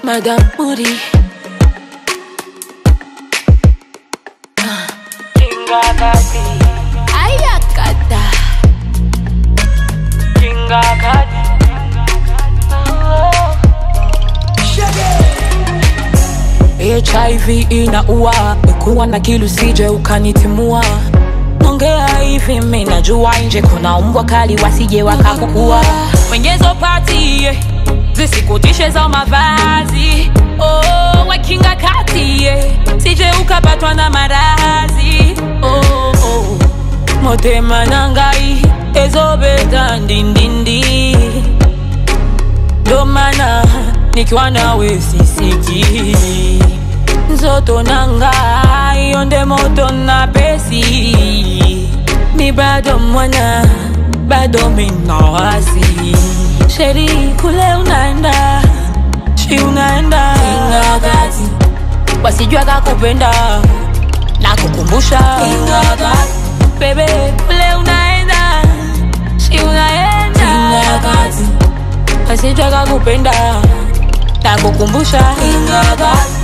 Madam Booty. Kinga kati, Ayakata. kinga kati. HIV inaua, kuwa na kilu sije ukanitimua. Ongea hivi mimi najua nje kuna umbwa kali wasije wakakukua. Mwenyezo pati yeah. zisikutishe za mavazi oh, wakinga kati yeah. sije ukapatwa na maradhi oh, oh. motema nangai ezobeta ndindindi ndo maana nikiwa nawe sisiki nzoto nanga yonde moto na pesi mi bado mwana bado minawasi sheri kule unaenda shi unaenda ingagati wasijua kakupenda na kukumbusha ingagati bebe kule unaenda shi unaenda ingagati wasijua kakupenda na kukumbusha ingagati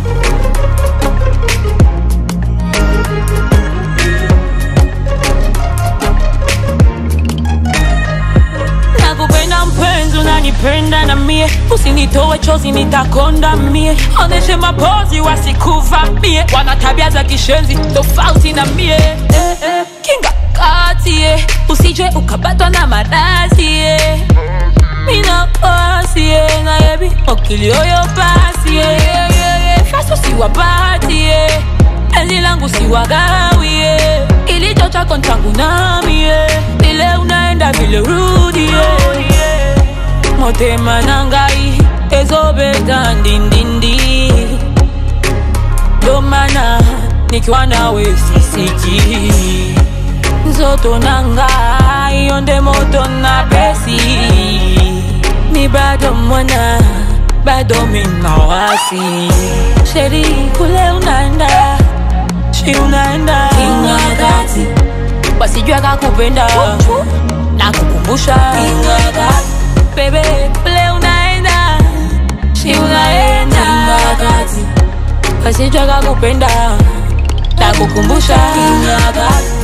nakupenda mpenzi unanipenda na mie usinitoe chozi nitakonda mie oneshe mapozi wasikuvamie wana tabia za kishenzi tofauti na mie eh, eh. kinga kati eh. usije ukapatwa na marazi eh. mina pasi eh. nayebi okilioyo pasi eh. yeah, yeah, yeah. faso siwapati eh. penzi langu siwagawie kilicho chako nchangu nami eh. vile unaenda vile urudi eh. motema nangai ezobeta ndindindi ndo maana nikiwa nawe sisiki nzoto nanga yonde moto na pesi mi bado mwana bado minawasi sheri kule unaenda shi unaenda ingagati wasijua kakupenda na kukumbusha ingagati bebe kule unaenda shi unaenda ingagati wasijua kakupenda na kukumbusha ingagati